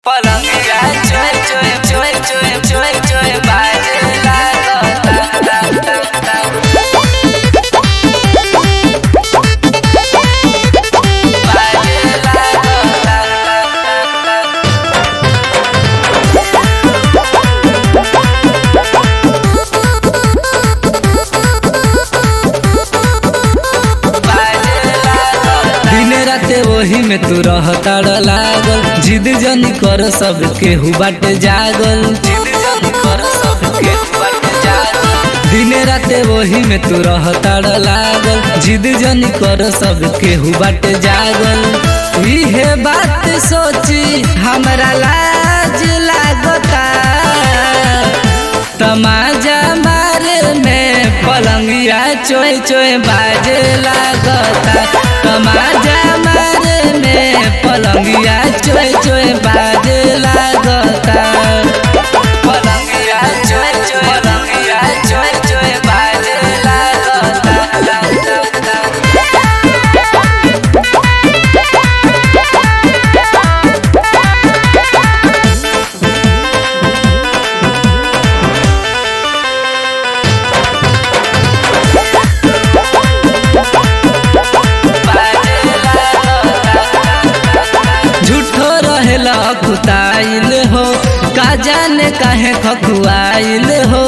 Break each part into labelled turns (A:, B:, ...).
A: पलंगिया चोय चोय चोय चोय चोय चोय बाजे
B: दिन राते वही में तू रहता लागल जिद जनी कर सब केहू बाटे जागल
A: जिद जन कर सबके बट जागल
B: दिन राते वही में तू रहता लागल जिद जनी कर सब केहू बाटे जागल इहे बात सोची हमरा लाज लागता तमाजा मारे में पलंगिया चोय चोय बाजे लागता तमाजा मारे में पलंगिया चोय चोय बाजे लागता
A: पलंगिया चोय चोय पलंगिया चोय चोय बाजे
B: झूठो रहेला कुताइल हो का जाने काहे खकुआइल हो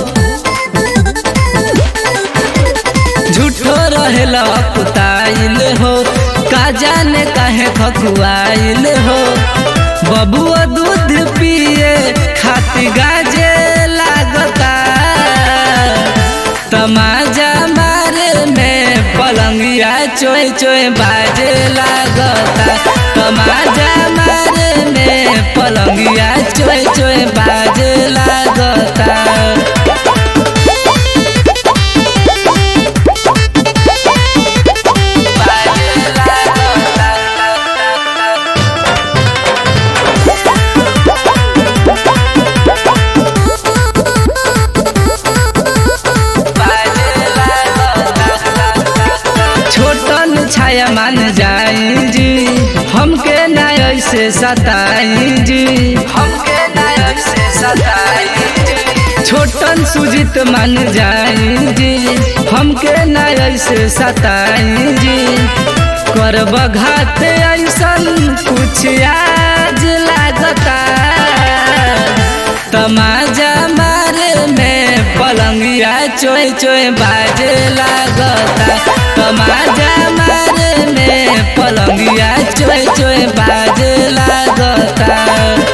B: झूठो रहेला कुताइल हो का जाने काहे खकुआइल हो बबुआ दूध पिए खाती गाजे लागता तमाजा मारे में पलंगिया चोय चोय बाजे लागता तमाजा मारे में पलंगिया चोय चोय बाजे लागता छोटन छाया मान जाई जी हमके ना ऐसे सताई जी
A: हमके नायक से सताई
B: छोटन सुजित मान जाई जी हमके ना ऐसे सताई जी करब घात ऐसन कुछ आज लागता तमाजा मारे में पलंगिया चोय चोय बाजे लागता तमाजा मारे में पलंगिया चोय चोय बाजे लागता